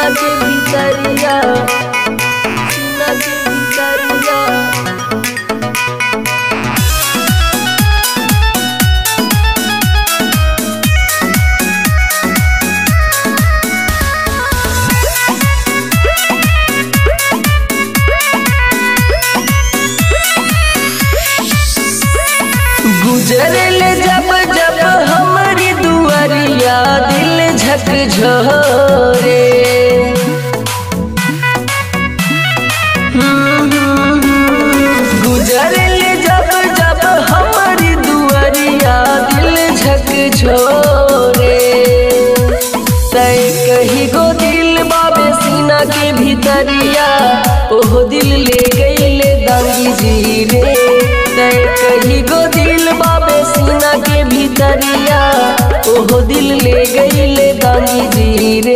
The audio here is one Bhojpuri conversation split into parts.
सीना के भीतरिया सीना के भीतरिया गुजरले जब जब हमारी दुआरिया दिल झकझोरे गुजरले जब जब हमारी दुआरिया दिल झकझोरे तय कही गो दिल बाबे सीना के भीतरिया ओहो दिल ले गईले दांगी जी रे तय कही गो दिल बाबे सीना के भीतरिया ओहो दिल ले गईले दांगी जी रे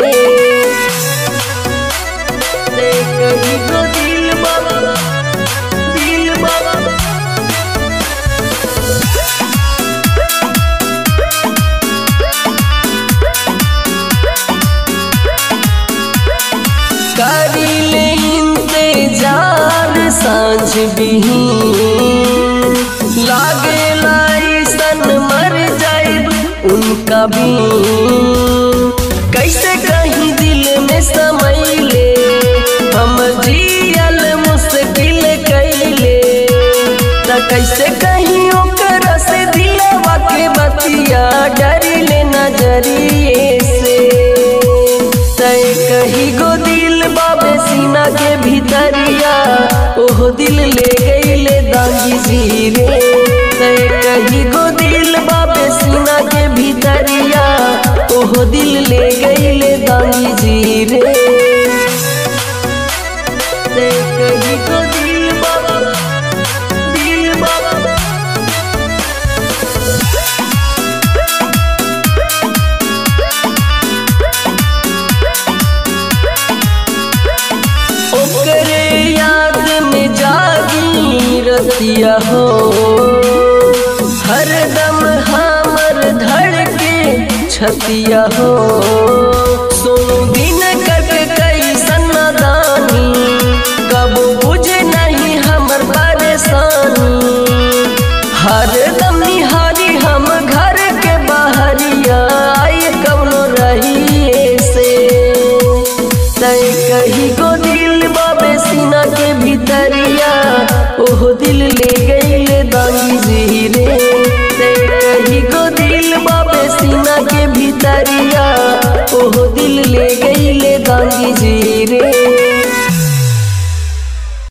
तय कही गो दिल बाबा दिल बाबा करिले इंतजार सांझ बिही लागे सन मर जाए उनका भी कैसे कहीं दिल में समैले हम जियल मुश्किल कैले त कैसे कहीं ओकर से दिलवा के बतिया डरिले नजरिए से तय कही गो दिल बाबे सीना के भीतरिया ओहो दिल ले गईले दांगी जी रे तय कही गो दिल बाबे सीना के भीतरिया ओहो दिल ले गईले दांगी जी रे तय कही गो दिल बाबा दिल बाबा ओकरे याद में जागी रतिया हो हरदम हमर धड़के छतिया हो सोनू दिन कट कैसन दानी कब बुझे नहीं हमर परेशानी हरदम निहारी हम घर के बाहरिया आई कौनो रहिए से तय कही गो दिल बाबे सीना के भीतरिया ओहो दिल ले गईले दांगी जी रे तय कही गो दिल बाबे सीना के भीतरिया ओहो दिल ले